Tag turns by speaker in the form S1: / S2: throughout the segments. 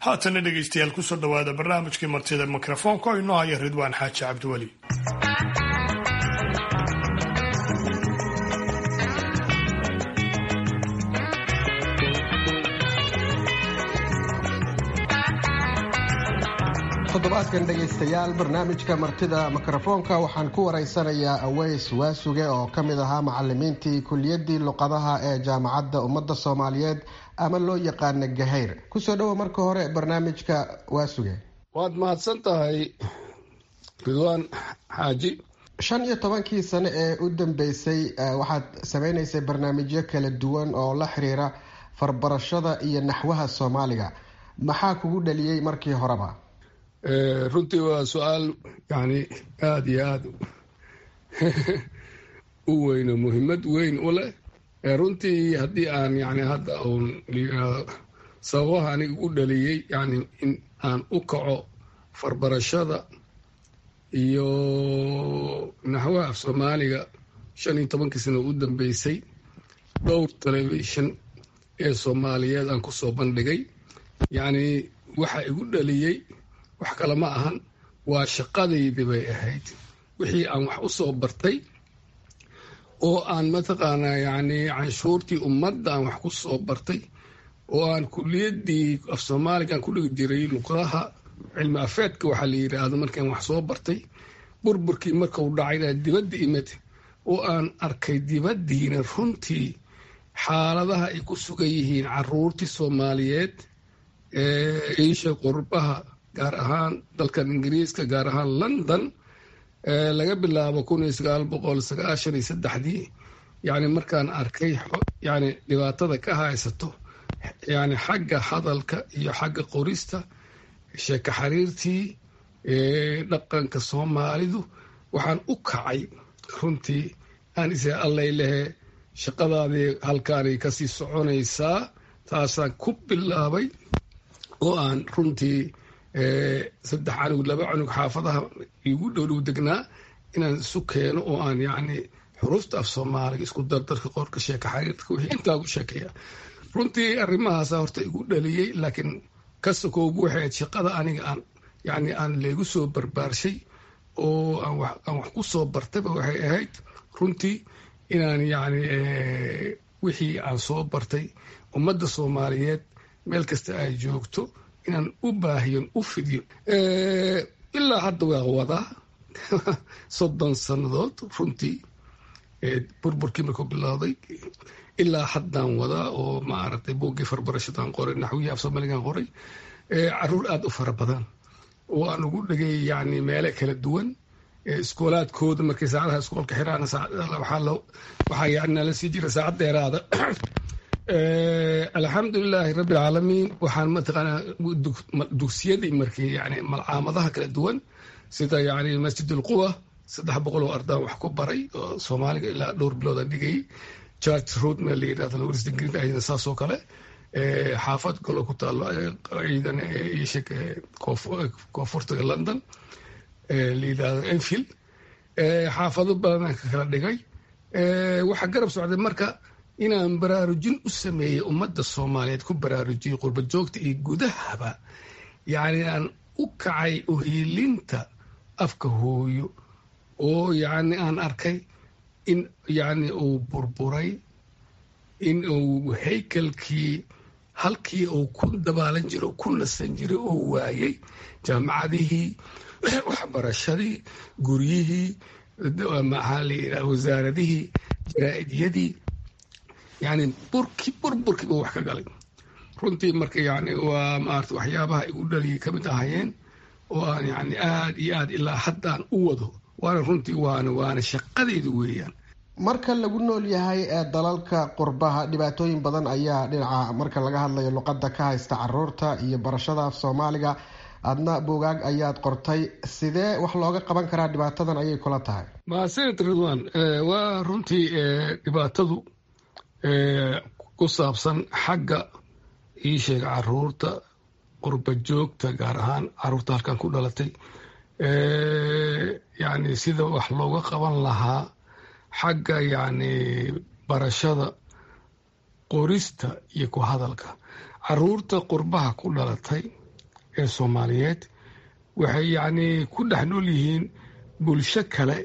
S1: haatana dhegaystayaal kusoo dhowaada barnaamijkii martida mikrofoonka oo inoo haya ridwaan xaaji cabdiweli
S2: toddobaadkan dhegaystayaal barnaamijka martida mikrofoonka waxaan ku waraysanayaa aweys waasuge oo ka mid ahaa macalimiintii kuliyadii luqadaha ee jaamacadda ummadda soomaaliyeed ama loo yaqaana gahayr kusoo dhowo marka hore barnaamijka waasuge
S3: waad mahadsan tahay ridwaan xaaji
S2: shan iyo tobankii sano ee u dambeysay waxaad sameynaysay barnaamijyo kala duwan oo la xiriira farbarashada iyo naxwaha soomaaliga maxaa kugu dhaliyey markii horeba
S3: runtii waa su-aal yani aada iyo aada u weyn oo muhiimad weyn u leh runtii haddii aan yani hadda uun sababaha aniga u dhaliyey yani in aan u kaco farbarashada iyo naxwaha af soomaaliga shan iyo tobankii sano u dambeysay dhowr telefishon ee soomaaliyeed aan kusoo bandhigay yacni waxa igu dhaliyey wax kale ma ahan waa shaqadaydii bay ahayd wixii aan wax u soo bartay oo aan mataqaanaa yacni canshuurtii ummadda aan wax ku soo bartay oo aan kuliyaddii af soomaaliga aan ku dhigi jiray luqadaha cilmi afeedka waxaa la yidhaahdo markaan wax soo bartay burburkii markau dhacay dibadda imid oo aan arkay dibaddiina runtii xaaladaha ay ku sugan yihiin caruurtii soomaaliyeed ee iisha qurbaha gaar ahaan dalkan ingiriiska gaar ahaan london laga bilaabo kun iyo sagaal boqol sagaashan iyo saddexdii yani markaan arkay yani dhibaatada ka haysato yani xagga hadalka iyo xagga qorista sheeko xiriirtii dhaqanka soomaalidu waxaan u kacay runtii aan isa allay lehe shaqadaadii halkaanay kasii soconaysaa taasaan ku bilaabay oo aan runtii saddex canug laba canug xaafadaha igu dhowdhow degnaa inaan isu keeno oo aan yacni xuruufta af soomaaliga isku dardarka qorka sheeka xariirka wixii intaa ku sheekeeya runtii arrimahaasa horta igu dhaliyey laakiin kasakoogu waxay ahayd shaqada aniga aan yacni aan leegu soo barbaarshay oo aan wax ku soo bartayba waxay ahayd runtii inaan yacni wixii aan soo bartay ummadda soomaaliyeed meel kasta ay joogto inaan u baahiyon u fidiyo ilaa hadda waa wadaa soddon sannadood runtii burburkii markuu bilowday ilaa haddaan wadaa oo maaragtay buuggii farbarashadaan qoray naxwihii af soomaaligaan qoray caruur aada u fara badan oo aan ugu dhegay yani meele kala duwan iskoolaadkooda markay saacadaha iskoolka xiraan waxaa yani nala sii jira saacad dheeraada alxamdulilaahi rabbi alcaalamiin waxaan mataqaanaa dugsiyadii markii yani malcaamadaha kala duwan sida yani masjid ulquwa saddex boqol oo ardaan wax ku baray oo soomaaliga ilaa dhowr bilood aan dhigayay church road meel la yidhahdo university green ayadana saasoo kale xaafad golo ku taalo ciidan isheg koonfurta london la yidhahdo enfield xaafado badan aan ka kala dhigay waxaa garab socday marka inaan baraarujin u sameeyey ummadda soomaaliyeed ku baraarujiyey qurba joogta iyo gudahaba yacni aan u kacay uhiilinta afka hooyo oo yacni aan arkay in yacni uu burburay in uu haykalkii halkii uu ku dabaalan jiro ku nasan jiray oo waayey jaamacadihii waxbarashadii guryihii maxaa la yidhaha wasaaradihii jaraa'idiyadii yani burki burburkiiba wax ka galay runtii marka yani waa maarata waxyaabaha igu dhaliyay ka mid ahayeen oo aan yani aada iyo aad ilaa haddaan u wado waana runtii waana waana shaqadeyda weeyaan
S2: marka lagu nool yahay ee dalalka qurbaha dhibaatooyin badan ayaa dhinaca marka laga hadlayo luqadda ka haysta caruurta iyo barashada af soomaaliga adna buugaag ayaad qortay sidee wax looga qaban karaa dhibaatadan ayay kula tahay
S3: mahadsanid ridwan waa runtii dhibaatadu ku saabsan xagga ii sheega caruurta qurba joogta gaar ahaan caruurta halkan ku dhalatay yani sida wax looga qaban lahaa xagga yani barashada qorista iyo ku hadalka caruurta qurbaha ku dhalatay ee soomaaliyeed waxay yacni ku dhex nool yihiin bulsho kale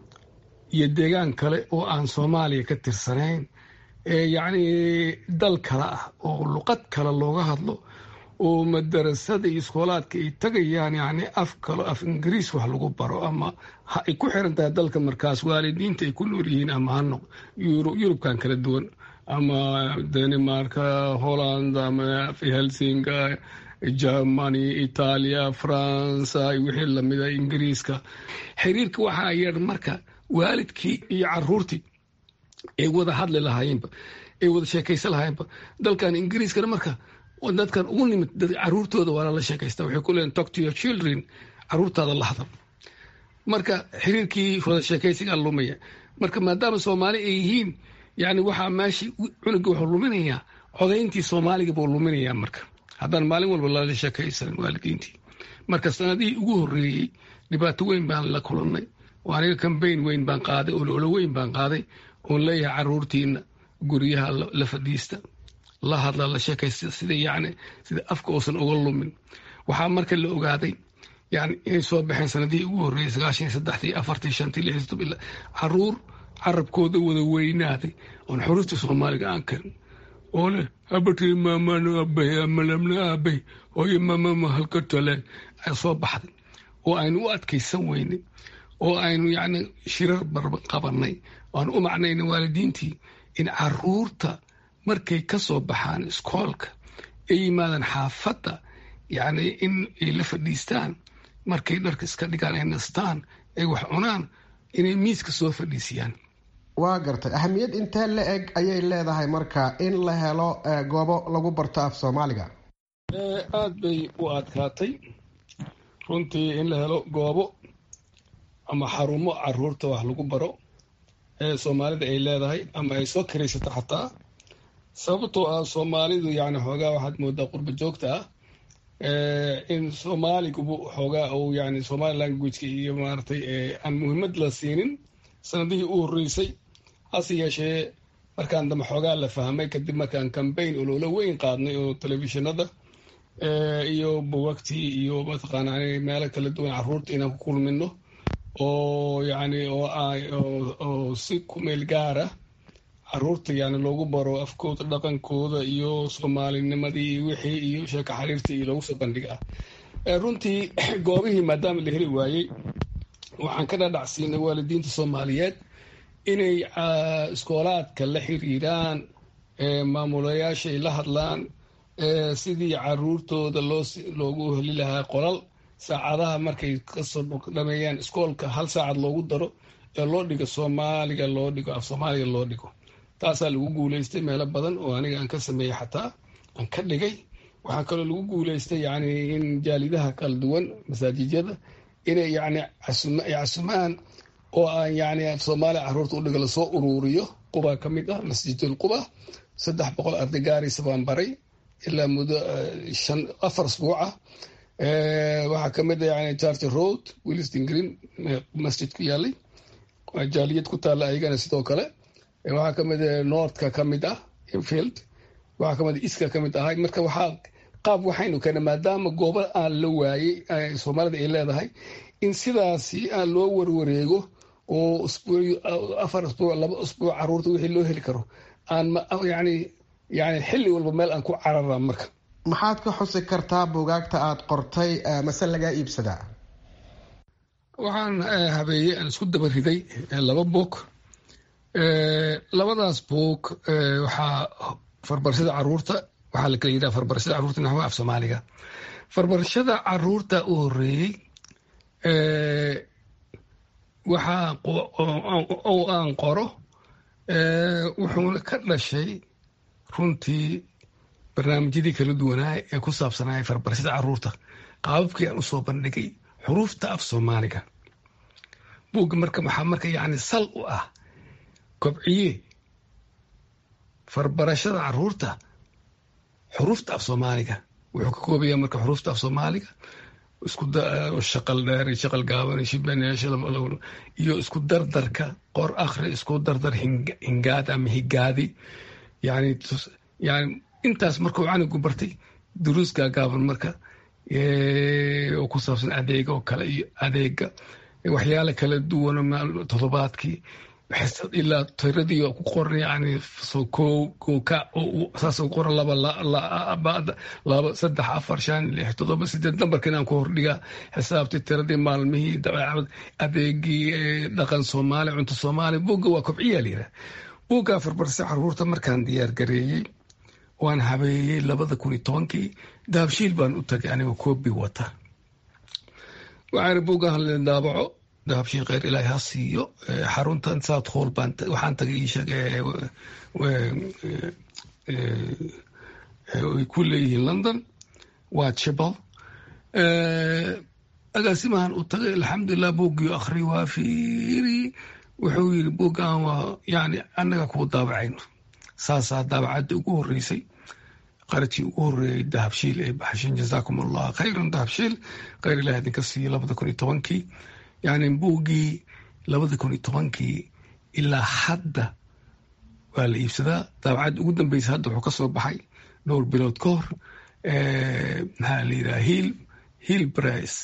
S3: iyo deegaan kale oo aan soomaaliya ka tirsanayn ee yacni dal kale ah oo luqad kale looga hadlo oo madarasada iyo iskoolaadka ay tagayaan yacni af kalo af ingiriis wax lagu baro ama ay ku xiran tahay dalka markaas waalidiinta ay ku nool yihiin ama hano yurubkan kala duwan ama danimarka holland ama helsinga germany itaaliya faransa wixii lamida ingiriiska xiriirka waxaa yeer marka waalidkii iyo caruurtii ay wada hadli lahaayeenba ay wada sheekaysan lahaayeenba dalkan ingiriiskana marka dadkan ugu nimid caruurtooda waa lala sheekaysta waxay ku leeyiin talk to your children caruurtaada la hadal marka xiriirkii wada sheekaysigaa lumaya marka maadaama soomaali ay yihiin yani waxaa meeshii cunuga wuxuu luminayaa codayntii soomaaliga buu luminayaa marka haddaan maalin walba lala sheekaysanin waalidiintii marka sanadihii ugu horreeyey dhibaato weyn baan la kulannay oo aniga kambayn weyn baan qaaday ololo weyn baan qaaday oon leeyahay caruurtiina guryaha la fadhiista la hadla la sheekaysta sida yani sida afka uusan uga lumin waxaa marka la ogaaday yani inay soo baxeen sanadihii ugu horreeyey sagaashan iyo saddexdii afartii shantii lixdii todob caruur carabkooda wada weynaaday oon xuruufta soomaaliga aan karin oo leh habartii maamano aabay amalamna aabay hooyo maamama halka taleen ay soo baxday oo aynu u adkaysan weynay oo aynu yani shirar barban qabanay aan u macnayna waalidiintii in caruurta markay ka soo baxaan iskoolka ay yimaadaan xaafadda yacni in ay la fadhiistaan markay dharka iska dhigaan ay nastaan ay wax cunaan inay miiska soo fadhiisiyaan
S2: waa gartay ahamiyad intee la eg ayay leedahay marka in la helo goobo lagu barto af soomaaliga
S3: aada bay u adkaatay runtii in la helo goobo ama xarumo caruurta wax lagu baro ee soomaalida ay leedahay ama ay soo karaysato xataa sababtoo ah soomaalidu yani xoogaa waxaad moodaa qurba joogta ah in soomaaligubu xoogaa uu yani somali languageka iyo maaratay aan muhiimad la siinin sanadihii u horreysay hase yeeshee markaan dambe xoogaa la fahmay kadib markaan cambaign oloola weyn qaadnay oo telefishinada iyo buwagtii iyo mataqaana meelo kala duwan caruurta inaan ku kulmino oo yani oo si kumeel gaara caruurta yani loogu baro afkooda dhaqankooda iyo soomaalinimadii iyo wixii iyo sheeko xariirtii iyo loogu soo bandhiga ah runtii goobihii maadaama la heli waayey waxaan ka dhadhacsiinay waalidiinta soomaaliyeed inay iskoolaadka la xiriiraan maamulayaasha ay la hadlaan sidii caruurtooda loogu heli lahaa qolal saacadaha markay kasoo dhameeyaan iskoolka hal saacad loogu daro ee loo dhigo soomaaliga loo dhigo af soomaaliga loo dhigo taasaa lagu guuleystay meelo badan oo aniga aan ka sameeyey xataa aan ka dhigay waxaa kaloo lagu guuleystay yani in jaalidaha kala duwan masaajijyada inay yani casumaan oo aan yani soomaaliya caruurta udhiga lasoo uruuriyo quba ka mid ah masjidul quba saddex boqol arday gaaraysa baan baray ilaa muddo shan afar asbuuca waxaa kamid a yani charter road williston green masjid ku yaalay jaaliyad ku taalla ayagana sidoo kale waxaa kamid northka ka mid ah infield waxaa kamid iska ka mid ahay marka waxaa qaab waxaynu keena maadaama goobo aan la waayey soomaalida ay leedahay in sidaasi aan loo warwareego oo afar asbuuc laba asbuuc caruurta wixii loo heli karo aan yani yani xilli walba meel aan ku carara marka
S2: maxaad ka xusi kartaa buugaagta aada qortay mase lagaa iibsadaa
S3: waxaan habeeyey aan isku daba riday laba boog labadaas boog waxaa farbarashada caruurta waxaa la kala yidhaha farbarashada caruurta naxwa af soomaaliga farbarashada caruurta u horeeyey waxaa oo aan qoro wuxuuna ka dhashay runtii barnaamijyadii kala duwanaa ee ku saabsanaya farbarashada caruurta qaababkii aan usoo bandhigay xuruufta af soomaaliga buugga marka waxaa marka yani sal u ah kobciye farbarashada caruurta xuruufta af soomaaliga wuxuu ka koobaya marka xuruufta af soomaaliga isku shaqal dheer shaqal gaaban shibaneesha iyo isku dardarka qor akhri isku dardar hingaad ama higaadi yani yani intaas markuu canigu bartay duruus gaagaaban marka oo ku saabsan adeega oo kale iyo adeega waxyaale kala duwan toddobaadkii ilaa tiradii ku qoran yani saas qoran laba laba saddex afar shan lix toddoba sideed nambarka inaan ku hordhigaa xisaabtii tiradii maalmihii dabeecad adeegii dhaqan soomaali cunto soomaali buugga waa kobciyaa layidhaha buugga afarbarse caruurta markaan diyaar gareeyey waan habeeyey labada kun iyo tobankii dahabshiil baan u tagay anigoo koobi wata waxaana buuggan hadleen daabaco dahabshiil kheyr ilaahi ha siiyo xaruntan south hall baan waxaan tagay ii sheeg ay ku leeyihiin london waa chibal agaasimahan u tagay alxamdulilah buuggii akhri waa fiiri wuxuu yiri buuggan waa yani annaga kuu daabacayno saasaa daabacadda ugu horeysay qaradkii ugu horeeyey dahabshiil ee baxshin jazaakum allah khayran dahabshiil kheyr ilaah idinka siiyo labada kun iyo tobankii yani buuggii labada kun iyo tobankii ilaa hadda waa la iibsadaa daabacadda ugu dambeysa hadda wuxuu ka soo baxay dhowr bilood ka hor maxaa la yidhaha hiil hiil brice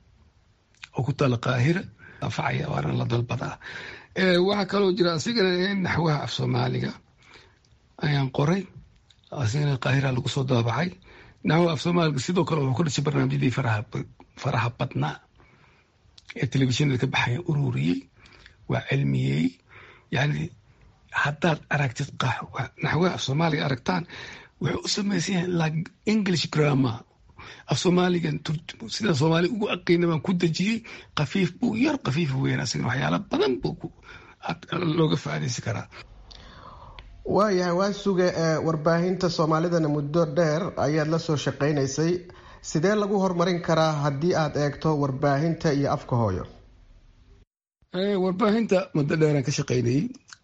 S3: oo ku taala qaahira anfacaya waana la dalbadaa waxaa kaloo jira asigana naxwaha af soomaaliga ayaan qoray asigana qaahira lagu soo daabacay naxwaha af soomaaliga sidoo kale wuxuu ku dhashay barnaamijyadii faraha badnaa ee telefishinada ka baxaya ururiyey waa cilmiyey yani haddaad aragtid naxwaha af soomaaliga aragtaan wuxuu u samaysan yahay like english grammar af soomaaligan sida soomaaliga ugu aqiina baan ku dejiyey kafiif buu yar kafiif weyn asagana waxyaala badan buu looga faaidaysan karaa
S2: waayahay waa suge warbaahinta soomaalidana muddo dheer ayaad la soo shaqaynaysay sidee lagu horumarin karaa haddii aad eegto warbaahinta iyo afka hooyo
S3: warbaahinta muddo dheeraan ka shaqaynayey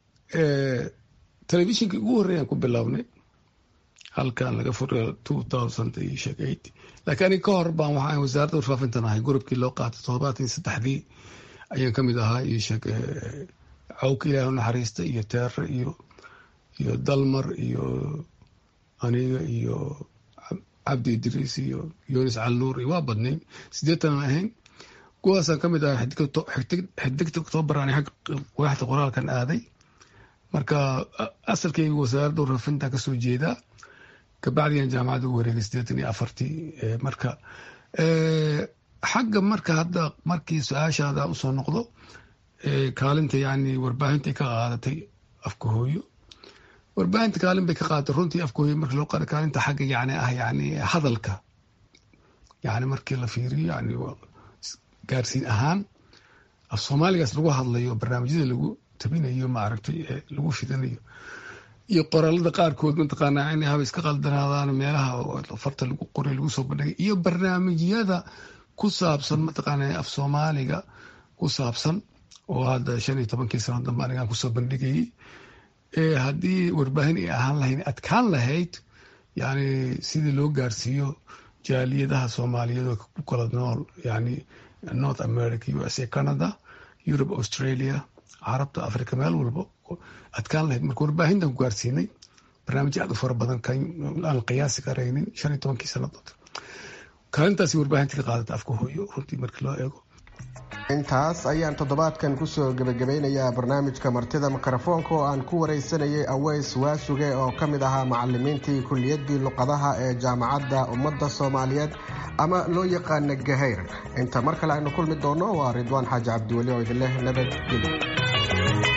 S3: telefishinkii ugu horreeyaan ku bilownay halkan laga furayo two thousand iyo sheeg eight laakiin anig ka hor baan waxaan wasaaradda warfaafintan ahay gurubkii loo qaatay toddobaatan iyo saddexdii ayaan ka mid ahaa iyo sheeg cawka ilaahi naxariista iyo teere iyo iyo dalmar iyo aniga iyo cabdi idriis iyo yunis calnuur iyo waa badnay sideetan ahayn kuwaasaan ka mid ahaa xidigta oktoobar aan waaxda qoraalkan aaday marka asalkayga wasaaradda warfaafintan kasoo jeedaa kabacdiyan jaamacadda ugu wareegay sideetan iyo afartii marka xagga marka hadda markii su-aashaada usoo noqdo kaalinta yani warbaahinta ka qaadatay afka hooyo warbaahinta kaalin bay ka qaadatay runtii afka hooyo markii loo qaada kaalinta xagga yani ah yani hadalka yani markii la fiiriyo yani gaarsiin ahaan af soomaaligaas lagu hadlayo barnaamijyada lagu tabinayo maaragtay lagu fidanayo iyo qoraalada qaarkood mataqaanaa in haba iska qaldanaadaan meelaha farta lagu qoray lagu soo bandhigay iyo barnaamijyada ku saabsan mataqaana af soomaaliga ku saabsan oo hadda shan iyo tobankii sano dambe anigaan kusoo bandhigayay haddii warbaahin ay ahaan lahayn adkaan lahayd yani sidii loo gaarsiiyo jaaliyadaha soomaaliyeed oo ku kala nool yani north america u s a canada europe australia carabta africa meel walba adkaan lahayd marka warbaahintan ku gaarsiinay barnaamijyo aad u fara badan aan qiyaasi karaynin shan iyo tobankii sanadood kaalintaasi warbaahinta ka qaadata afka hooyo runtii markii loo eego
S2: intaas ayaan toddobaadkan kusoo gebagabeynayaa barnaamijka martida mikrofoonka oo aan ku wareysanayay aweys waasuge oo ka mid ahaa macalimiintii kulliyaddii luqadaha ee jaamacadda ummadda soomaaliyeed ama loo yaqaana gahayr inta mar kale aynu kulmi doonno waa ridwaan xaaji cabdiweli oo idinleh nabadgelyo